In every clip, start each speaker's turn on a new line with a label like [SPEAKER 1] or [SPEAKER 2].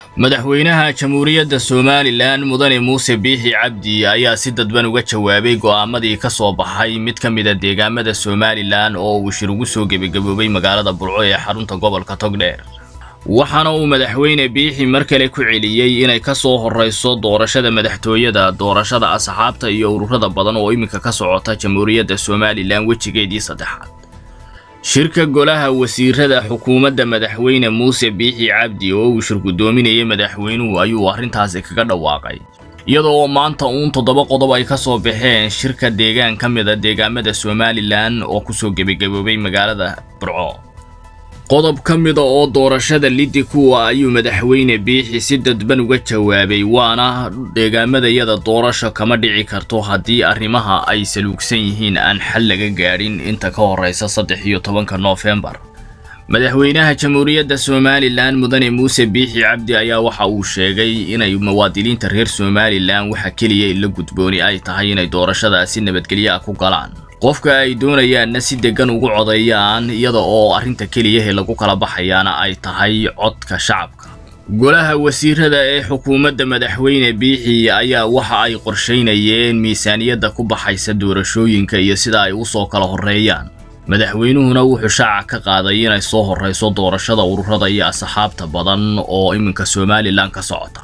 [SPEAKER 1] madaxweynaha jamhuuriyadda somalilan mudane muuse biixi cabdi ayaa si dadban uga jawaabay go'aamadii ka soo baxay mid ka mid a deegaamada somalilan oo uu shir ugu soo gebagaboobay magaalada burco ee xarunta gobolka togdheer waxaana uu madaxweyne biixi mar kale ku celiyey inay ka soo horrayso doorashada madaxtooyada doorashada asxaabta iyo ururada badan oo iminka ka socota jamhuuriyadda somalilan wejigeedii saddexaad shirka golaha wasiirada xukuumadda madaxweyne muuse biixi cabdi oo uu shir guddoominayay madaxweynuhu ayuu arrintaasi kaga dhawaaqay iyadoo maanta uun toddoba qodob ay ka soo baxeen shirka deegaan ka mid a deegaamada somalilan oo kusoo gebagaboobay magaalada burco qodob ka mida oo doorashada liddi kuwa ayuu madaxweyne biixi si dadban uga jawaabay waana deegaamadayada doorasho kama dhici karto haddii arrimaha ay saluugsan yihiin aan xal laga gaadhin inta ka horraysa saddex iyo tobanka noofembar madaxweynaha jamhuuriyadda somalilan mudane muuse biixi cabdi ayaa waxa uu sheegay inay muwaadiniinta reer somalilan waxa keliya ila gudbooni ay tahay inay doorashadaasi nabadgelyo ah ku galaan qofka ay doonayaanna si deggan ugu codeeyaan iyada oo arrinta keliyahe lagu kala baxayaana ay tahay codka shacabka golaha wasiirada ee xukuumadda madaxweyne biixi ayaa waxa ay qorshaynayeen miisaaniyadda ku baxaysa doorashooyinka iyo sida ay u soo kala horreeyaan madaxweynuhuna wuxuu shaaca ka qaaday inay soo horrayso doorashada ururada iyo asxaabta badan oo iminka somalilan ka socota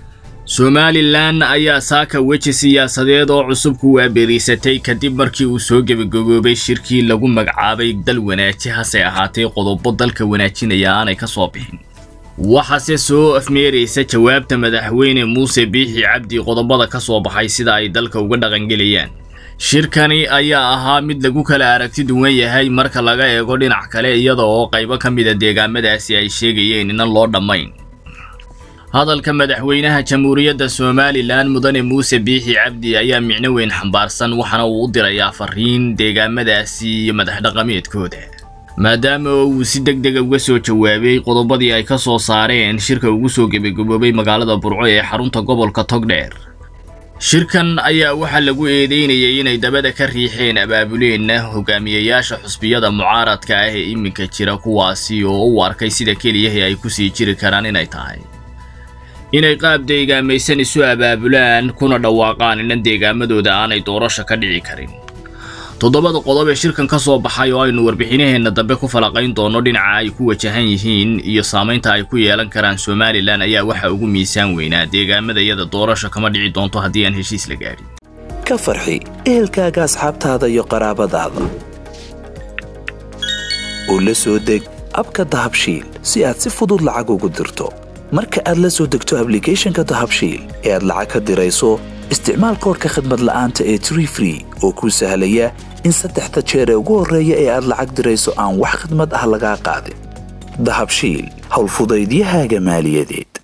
[SPEAKER 1] somalilan ayaa saaka weji siyaasadeed oo cusub ku waaberiisatay kadib markii uu soo gebagaboobay shirkii lagu magacaabay dal wanaaji hase ahaatee qodobo dalka wanaajinaya aanay ka soo bixin waxaase soo afmeeraysa jawaabta madaxweyne muuse biixi cabdi qodobada ka soo baxay sida ay dalka uga dhaqangelayaan shirkani ayaa ahaa mid lagu kala aragti duwan yahay marka laga eego dhinac kale iyada oo qaybo ka mida deegaamadaasi ay sheegayeen inan loo dhammayn hadalka madaxweynaha jamhuuriyadda somalilan mudane muuse biixi cabdi ayaa micno weyn xambaarsan waxaana uu u dirayaa fariin deegaamadaasi iyo madaxdhaqameedkooda maadaama uu si deg dega uga soo jawaabay qodobadii ay ka soo saareen shirka ugu soo gebagaboobay magaalada burco ee xarunta gobolka togdheer shirkan ayaa waxaa lagu eedeynayay inay dabada ka riixeen abaabuleenna hogaamiyayaasha xusbiyada mucaaradka ah ee iminka jira kuwaasi oo u arkay sida keliyahi ay kusii jiri karaan inay tahay inay qaab deegaamaysan isu abaabulaan kuna dhawaaqaan inan deegaamadooda aanay doorasho ka dhici karin toddobada qodob ee shirkan ka soo baxay oo aynu warbixinaheenna dambe ku falaqayn doono dhinaca ay ku wajahan yihiin iyo saamaynta ay ku yeelan karaan somalilan ayaa waxa ugu miisaan weynaa deegaamadayada doorasho kama dhici doonto haddii aan heshiis la gaadhin
[SPEAKER 2] ka farxi ehelkaaga asxaabtaada iyo qaraabadaada oo la soo deg abka dahabshiil si aad si fudud lacag ugu dirto marka aad la soo degto ablicathonka dahabshiil ee aad lacag ka dirayso isticmaal koorka khadmad la'aanta ee tree free oo kuu sahlaya in saddexda jeer ee ugu horreeya ee aad lacag dirayso aan wax khadmad ah lagaa qaadin dahabshiil howlfudaydiyahaaga maaliyadeed